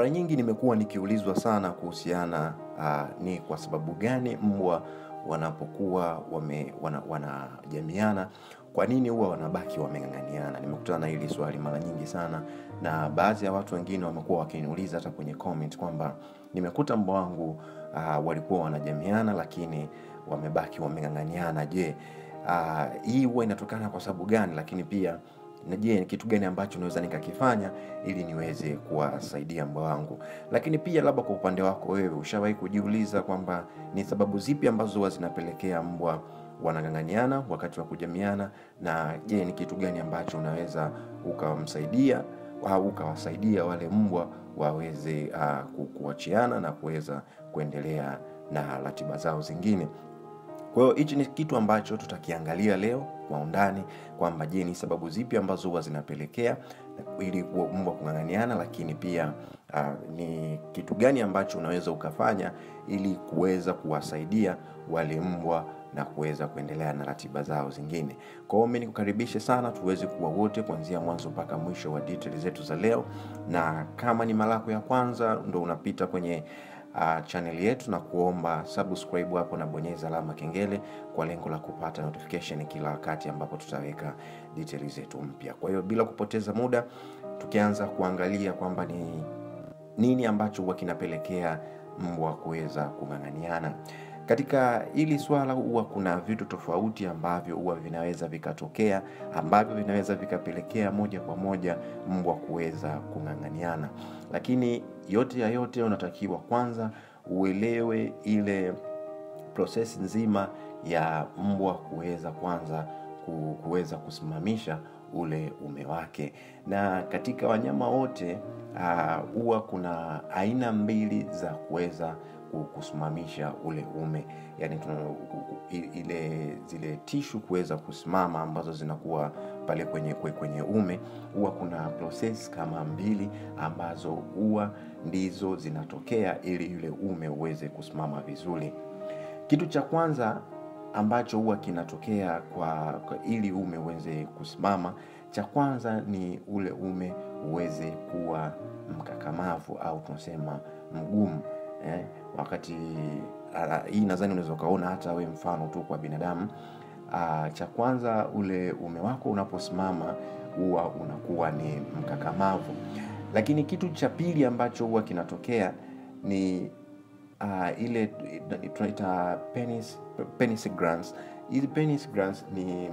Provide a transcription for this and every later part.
mara nyingi nimekuwa nikiulizwa sana kuhusiana uh, ni kwa sababu gani mbwa wanapokuwa wame, wana, wanajamiana kwa nini huwa wanabaki wameng'ang'aniana nimekutana na hili swali mara nyingi sana na baadhi ya watu wengine wamekuwa wakiniuliza hata kwenye comment kwamba nimekuta mbwa wangu uh, walikuwa wanajamiana lakini wamebaki wameng'ang'aniana je uh, hii huwa inatokana kwa sababu gani lakini pia na je ni kitu gani ambacho naweza nikakifanya ili niweze kuwasaidia mbwa wangu lakini pia labda kwa upande wako wewe ushawahi kujiuliza kwamba ni sababu zipi ambazo huwa zinapelekea mbwa wanang'ang'aniana wakati wa kujamiana na je ni kitu gani ambacho unaweza ukamsaidia au ukawasaidia wale mbwa waweze uh, ku- kuachiana na kuweza kuendelea na ratiba zao zingine kwa hiyo hichi ni kitu ambacho tutakiangalia leo kwa undani kwamba je ni sababu zipi ambazo huwa zinapelekea ili kuwa- mbwa kung'ang'aniana lakini pia uh, ni kitu gani ambacho unaweza ukafanya ili kuweza kuwasaidia wale mbwa na kuweza kuendelea na ratiba zao zingine kwa hiyo mi nikukaribishe sana tuweze kuwa wote kuanzia mwanzo mpaka mwisho wa detail zetu za leo na kama ni mara yako ya kwanza ndo unapita kwenye uh, chaneli yetu na kuomba subscribe hapo na bonyeza alama kengele kwa lengo la kupata notification kila wakati ambapo tutaweka details zetu mpya kwa hiyo bila kupoteza muda tukianza kuangalia kwamba ni nini ambacho huwa kinapelekea mbwa kuweza kung'ang'aniana katika hili swala huwa kuna vitu tofauti ambavyo huwa vinaweza vikatokea ambavyo vinaweza vikapelekea moja kwa moja mbwa kuweza kung'ang'aniana lakini yote ya yote unatakiwa kwanza uelewe ile prosesi nzima ya mbwa kuweza kwanza ku- kuweza kusimamisha ule ume wake na katika wanyama wote ah, huwa uh, kuna aina mbili za kuweza ku- kusimamisha ule ume yani tuna, i- ile zile tishu kuweza kusimama ambazo zinakuwa pale kwenye kwe- kwenye ume huwa kuna process kama mbili ambazo huwa ndizo zinatokea ili yule ume uweze kusimama vizuri kitu cha kwanza ambacho huwa kinatokea kwa, kwa ili ume uweze kusimama cha kwanza ni ule ume uweze kuwa mkakamavu au tunasema mgumu eh, wakati uh, hii nadhani unaweza ukaona hata we mfano tu kwa binadamu uh, cha kwanza ule ume wako unaposimama huwa unakuwa ni mkakamavu lakini kitu cha pili ambacho huwa kinatokea ni uh, ile tunaita penis, penis glands. Hizi penis glands ni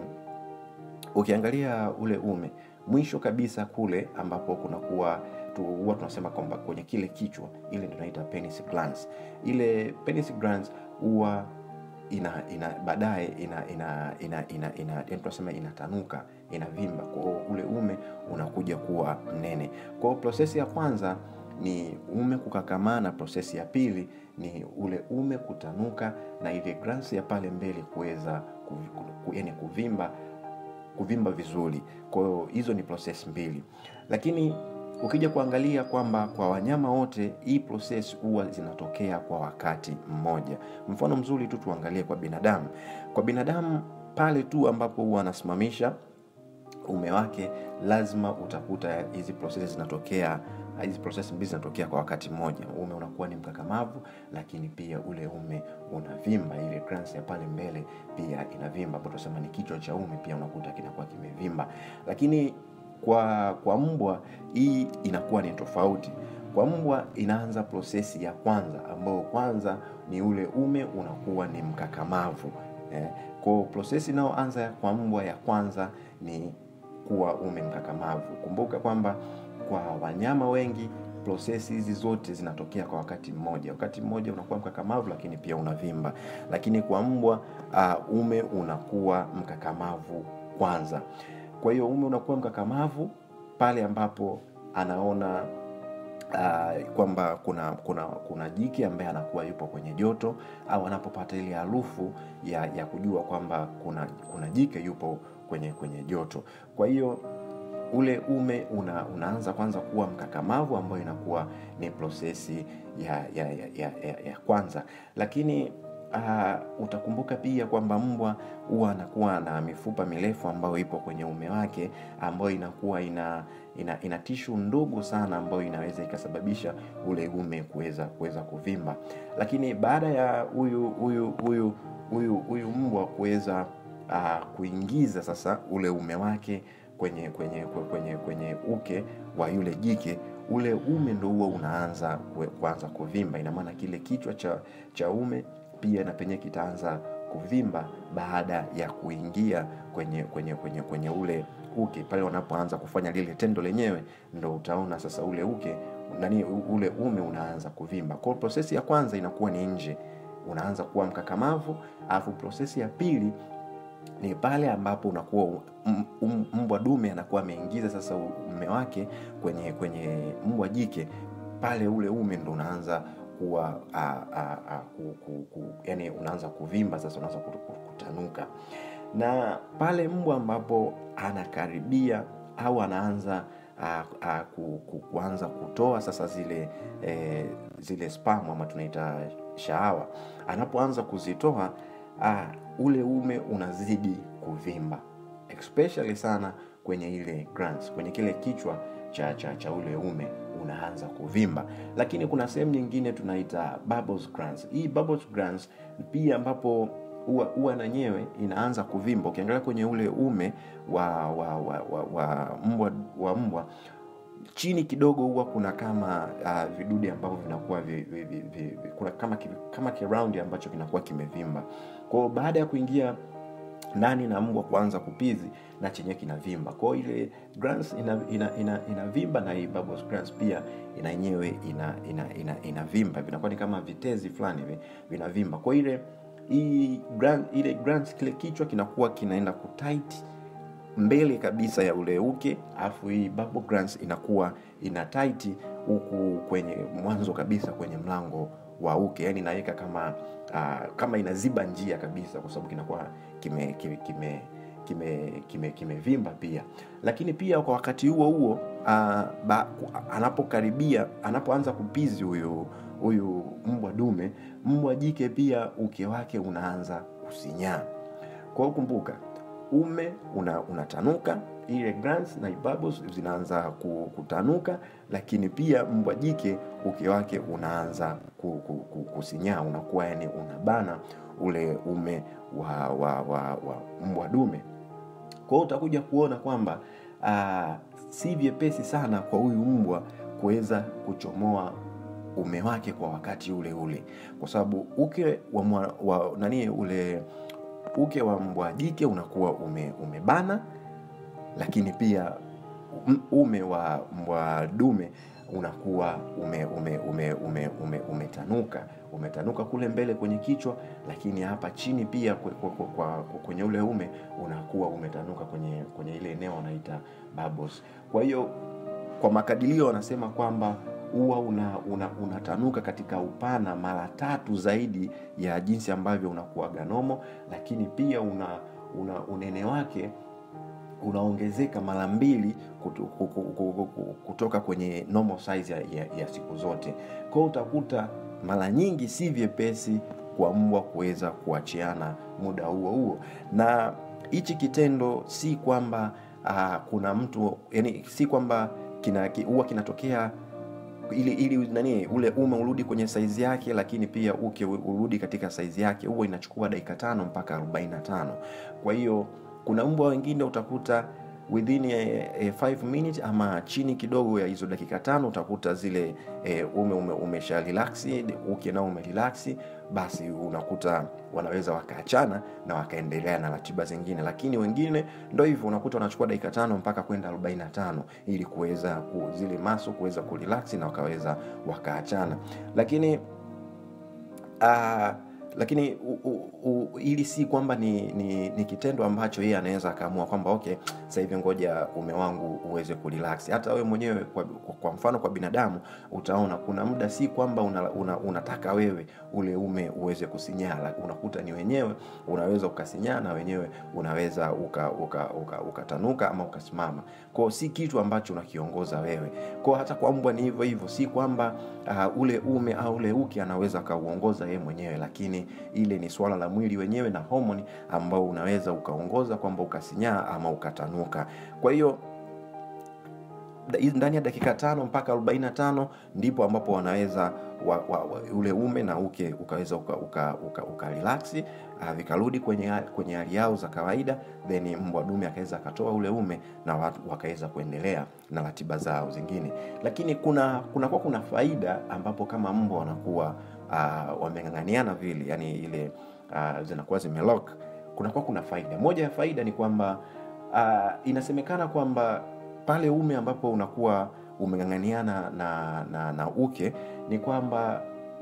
ukiangalia ule ume mwisho kabisa kule ambapo kunakuwa tu, huwa tunasema kwamba kwenye kile kichwa ile ndio tunaita penis glands. Ile penis glands huwa ina ina baadaye ina ina ina ina, ina, ina tunasema inatanuka inavimba kwa hiyo ule ume unakuja kuwa mnene kwa hiyo prosesi ya kwanza ni ume kukakamana na prosesi ya pili ni ule ume kutanuka na ile glands ya pale mbele kuweza kuvi- ku- yani kuvimba kuvimba vizuri kwa hiyo hizo ni proses mbili lakini ukija kuangalia kwamba kwa wanyama wote hii proses huwa zinatokea kwa wakati mmoja mfano mzuri tu tuangalie kwa binadamu kwa binadamu pale tu ambapo huwa anasimamisha ume wake lazima utakuta hizi prosesi zinatokea hizi prosesi mbili zinatokea kwa wakati mmoja ume unakuwa ni mkakamavu lakini pia ule ume unavimba ile glands ya pale mbele pia inavimba ambapo tunasema ni kichwa cha ume pia unakuta kinakuwa kimevimba lakini kwa kwa mbwa hii inakuwa ni tofauti kwa mbwa inaanza prosesi ya kwanza ambayo kwanza ni ule ume unakuwa ni mkakamavu eh, kwa prosesi inayoanza kwa mbwa ya kwanza ni kuwa ume mkakamavu kumbuka kwamba kwa wanyama wengi prosesi hizi zote zinatokea kwa wakati mmoja wakati mmoja unakuwa mkakamavu lakini pia unavimba lakini kwa mbwa uh, ume unakuwa mkakamavu kwanza kwa hiyo ume unakuwa mkakamavu pale ambapo anaona uh, kwamba kuna kuna kuna jike ambaye anakuwa yupo kwenye joto au anapopata ile harufu ya, ya kujua kwamba kuna kuna jike yupo kwenye kwenye joto kwa hiyo ule ume una, unaanza kwanza kuwa mkakamavu ambayo inakuwa ni prosesi ya ya, ya, ya, ya, ya kwanza lakini uh, utakumbuka pia kwamba mbwa huwa anakuwa na mifupa mirefu ambayo ipo kwenye ume wake ambayo inakuwa ina ina, ina tishu ndogo sana ambayo inaweza ikasababisha ule ume kuweza kuweza kuvimba lakini baada ya huyu huyu huyu huyu huyu mbwa kuweza uh, kuingiza sasa ule ume wake kwenye kwenye kwenye kwenye uke wa yule jike ule ume ndo huo unaanza kue- kuanza kuvimba ina maana kile kichwa cha cha ume pia na penye kitaanza kuvimba baada ya kuingia kwenye kwenye kwenye kwenye ule uke pale wanapoanza kufanya lile tendo lenyewe ndo utaona sasa ule uke nani ule ume unaanza kuvimba kwao prosesi ya kwanza inakuwa ni nje unaanza kuwa mkakamavu alafu prosesi ya pili ni pale ambapo unakuwa m- m- mbwa dume anakuwa ameingiza sasa ume wake kwenye kwenye mbwa jike pale ule ume ndo unaanza kuwa a, a, a, ku, ku, ku, yani unaanza kuvimba sasa unaanza kut- kut- kutanuka na pale mbwa ambapo anakaribia au anaanza a, a, ku, ku, kuanza kutoa sasa zile e, zile spam ama tunaita shahawa anapoanza kuzitoa ah, ule ume unazidi kuvimba especially sana kwenye ile glands, kwenye kile kichwa cha, cha, cha ule ume unaanza kuvimba lakini kuna sehemu nyingine tunaita bubbles glands. hii bubbles glands pia ambapo huwa huwa nanyewe inaanza kuvimba ukiangalia kwenye ule ume wa wa wa, wa, wa mbwa wa mbwa chini kidogo huwa kuna kama uh, vidude ambavyo vinakuwa vi, vi, vi, vi, vi, kuna kama ki- kama kiraundi ambacho kinakuwa kimevimba kwao baada ya kuingia ndani na mbwa kuanza kupizi na chenye kinavimba kwao ile glands ina, ina, ina, inavimba na hii bubbles glands pia ina yenyewe ina, ina, ina, inavimba vinakuwa ni kama vitezi fulani hivi vinavimba kwa ile hii gland, ile glands kile kichwa kinakuwa kinaenda kutight mbele kabisa ya ule uke alafu hii bubble glands inakuwa ina tight huku kwenye mwanzo kabisa kwenye mlango wa uke yani inaweka kama uh, kama inaziba njia kabisa kwa sababu kinakuwa kime kime kime kimevimba kime, kimevimba pia lakini pia kwa wakati huo huo uh, ba, anapokaribia anapoanza kupizi huyu huyu mbwa dume mbwa jike pia uke wake unaanza kusinyaa kwa hiyo kumbuka ume una, unatanuka ile glands na bubbles zinaanza ku- kutanuka lakini pia mbwa jike uke wake unaanza ku, ku, ku, kusinyaa unakuwa yani unabana ule ume wa, wa, wa, wa mbwa dume kwa hiyo utakuja kuona kwamba uh, si vyepesi sana kwa huyu mbwa kuweza kuchomoa ume wake kwa wakati ule ule kwa sababu uke wa, mwa, wa nani ule uke wa mbwa jike unakuwa ume, umebana lakini pia um- ume wa mbwa dume unakuwa ume, ume, ume, ume, ume, umetanuka umetanuka kule mbele kwenye kichwa lakini hapa chini pia kwe- kwe- kwe- kwa, kwa, kwenye ule ume unakuwa umetanuka kwenye kwenye ile eneo wanaita bubbles kwa hiyo kwa makadirio wanasema kwamba huwa una, una, unatanuka katika upana mara tatu zaidi ya jinsi ambavyo unakuwaga nomo lakini pia una, una unene wake unaongezeka mara mbili kutu- ku- ku- ku- ku- ku- kutoka kwenye normal size ya, ya, ya siku zote kwa hiyo utakuta mara nyingi si vyepesi kwa mbwa kuweza kuachiana muda huo huo na hichi kitendo si kwamba uh, kuna mtu yani si kwamba kina ki- huwa kinatokea ili ili nani ule ume urudi kwenye saizi yake lakini pia uke urudi katika saizi yake huwa inachukua dakika tano mpaka 45 kwa hiyo kuna mbwa wengine utakuta within a, a five minutes ama chini kidogo ya hizo dakika tano utakuta zile e, ume, ume umesha relaxi uke nao umerelaxi basi unakuta wanaweza wakaachana na wakaendelea na ratiba zingine lakini wengine ndo hivyo unakuta wanachukua dakika tano mpaka kwenda 45 ili kuweza ku, zile maso kuweza kurelaksi na wakaweza wakaachana lakini uh, lakini u, u, u, ili si kwamba ni, ni, ni kitendo ambacho yeye anaweza akaamua kwamba okay sasa hivi ngoja ume wangu uweze kurelax hata wewe mwenyewe kwa, kwa, kwa mfano kwa binadamu utaona kuna muda si kwamba una, una, unataka wewe ule ume uweze kusinyaa la- unakuta ni wenyewe unaweza ukasinyaa na wenyewe unaweza ukatanuka uka, uka, ukatanuka ama ukasimama kwao si kitu ambacho unakiongoza wewe kwao hata kwa mbwa ni hivyo hivyo si kwamba uh, ule ume au ule uke anaweza akauongoza yeye mwenyewe lakini ile ni swala la mwili wenyewe na homoni ambao unaweza ukaongoza kwamba ukasinyaa ama ukatanuka kwa hiyo da- ndani ya dakika tano mpaka 45 ndipo ambapo wanaweza wa, wa, wa, ule ume na uke ukaweza uka, uka, uka, uka relaxi uh, vikarudi kwenye ha- kwenye hali yao za kawaida then mbwa dume akaweza akatoa ule ume na watu wakaweza kuendelea na ratiba zao zingine lakini kuna kunakuwa kuna faida ambapo kama mbwa wanakuwa uh, wameng'ang'aniana vile yani ile uh, zinakuwa zimelock kunakuwa kuna faida moja ya faida ni kwamba uh, inasemekana kwamba pale ume ambapo unakuwa umeng'ang'aniana na, na, na uke ni kwamba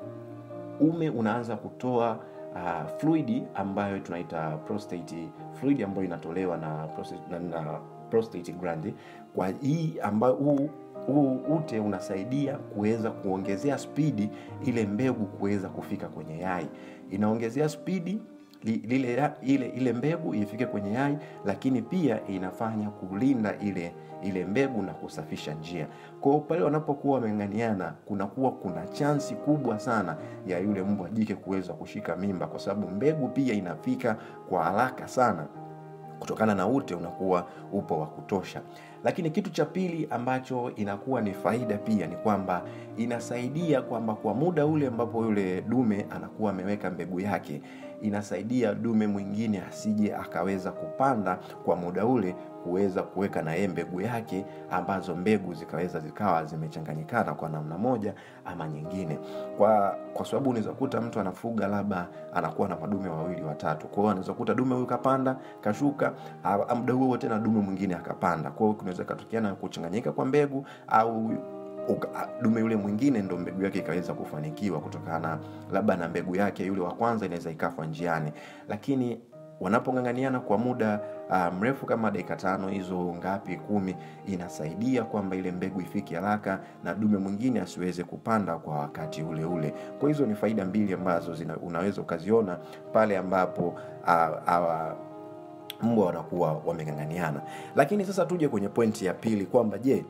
ume unaanza kutoa uh, fluidi ambayo tunaita prostate fluid ambayo inatolewa na prostate, na, na prostate gland kwa hii ambayo huu huu ute unasaidia kuweza kuongezea spidi ile mbegu kuweza kufika kwenye yai inaongezea spidi li- lile ya- ile ile mbegu ifike kwenye yai lakini pia inafanya kulinda ile ile mbegu na kusafisha njia kwao pale wanapokuwa wameng'aniana kunakuwa kuna chansi kubwa sana ya yule mbwa jike kuweza kushika mimba kwa sababu mbegu pia inafika kwa haraka sana kutokana na ute unakuwa upo wa kutosha lakini kitu cha pili ambacho inakuwa ni faida pia ni kwamba inasaidia kwamba kwa muda ule ambapo yule dume anakuwa ameweka mbegu yake inasaidia dume mwingine asije akaweza kupanda kwa muda ule kuweza kuweka na yeye mbegu yake ambazo mbegu zikaweza zikawa zimechanganyikana kwa namna moja ama nyingine kwa kwa sababu unaweza kuta mtu anafuga labda anakuwa na madume wawili watatu kwa hiyo anaweza kuta dume huyu kapanda kashuka ah, muda huo tena dume mwingine akapanda kwa hiyo kunaweza katokea na kuchanganyika kwa mbegu au uka, dume yule mwingine ndo mbegu yake ikaweza kufanikiwa kutokana labda na mbegu yake yule wa kwanza inaweza ikafa njiani lakini wanapong'ang'aniana kwa muda uh, mrefu kama dakika tano hizo ngapi kumi inasaidia kwamba ile mbegu ifike haraka na dume mwingine asiweze kupanda kwa wakati ule ule kwa hizo ni faida mbili ambazo zina, unaweza ukaziona pale ambapo uh, uh, mbwa wanakuwa wameng'ang'aniana lakini sasa tuje kwenye pointi ya pili kwamba je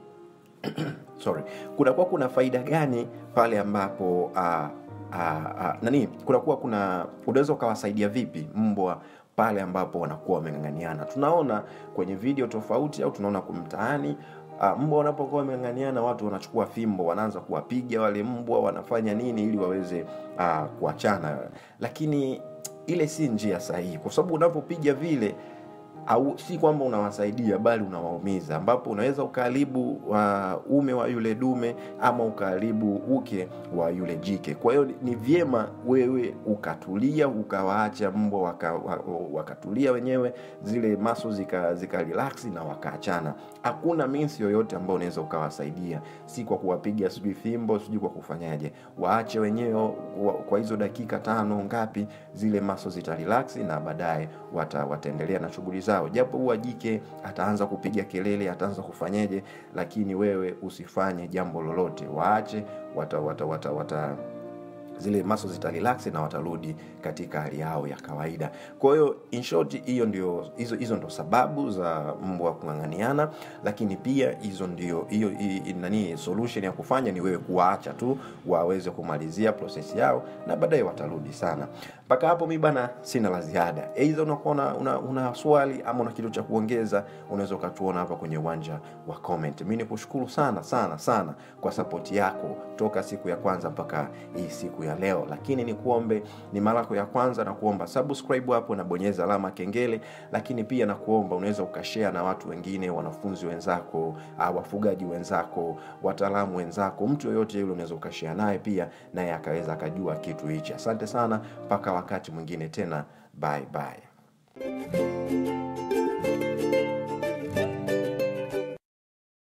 sorry kunakuwa kuna faida gani pale ambapo uh, uh, uh, nani kunakuwa kuna unaweza ukawasaidia vipi mbwa pale ambapo wanakuwa wameng'ang'aniana tunaona kwenye video tofauti au tunaona kwa mtaani uh, mbwa wanapokuwa wameng'ang'aniana watu wanachukua fimbo wanaanza kuwapiga wale mbwa wanafanya nini ili waweze uh, kuachana lakini ile si njia sahihi kwa sababu unapopiga vile au si kwamba unawasaidia bali unawaumiza ambapo unaweza ukaharibu uh, ume wa yule dume ama ukaharibu uke wa yule jike kwa hiyo ni vyema wewe ukatulia ukawaacha mbwa waka, wa- wakatulia wenyewe zile maso zika, zika relax na wakaachana hakuna minsi yoyote ambao unaweza ukawasaidia si kwa kuwapiga sijui fimbo sijui kwa kufanyaje waache wenyewe wa, kwa hizo dakika tano ngapi zile maso zita relax na baadaye wata, wataendelea na shughuli zao japo huwa jike ataanza kupiga kelele ataanza kufanyeje lakini wewe usifanye jambo lolote waache wata, wata, wata, wata zile maso zita relax na watarudi katika hali yao ya kawaida kwa hiyo in short hiyo ndio hizo hizo ndo sababu za mbwa kung'ang'aniana lakini pia hizo ndio hiyo hi- hi- nani solution ya kufanya ni wewe kuwaacha tu waweze kumalizia proses yao na baadaye watarudi sana mpaka hapo mi bana sina la ziada eidha unakuwa una, una, una swali ama una kitu cha kuongeza unaweza ukatuona hapa kwenye uwanja wa comment mi ni kushukuru sana sana sana kwa sapoti yako toka siku ya kwanza mpaka hii siku ya leo lakini ni kuombe ni mara yako ya kwanza na kuomba subscribe hapo na bonyeza alama kengele lakini pia na kuomba unaweza ukashare na watu wengine wanafunzi wenzako uh, wafugaji wenzako wataalamu wenzako mtu yoyote yule unaweza ukashare naye pia naye akaweza akajua kitu hichi asante sana mpaka wakati mwingine tena bye bye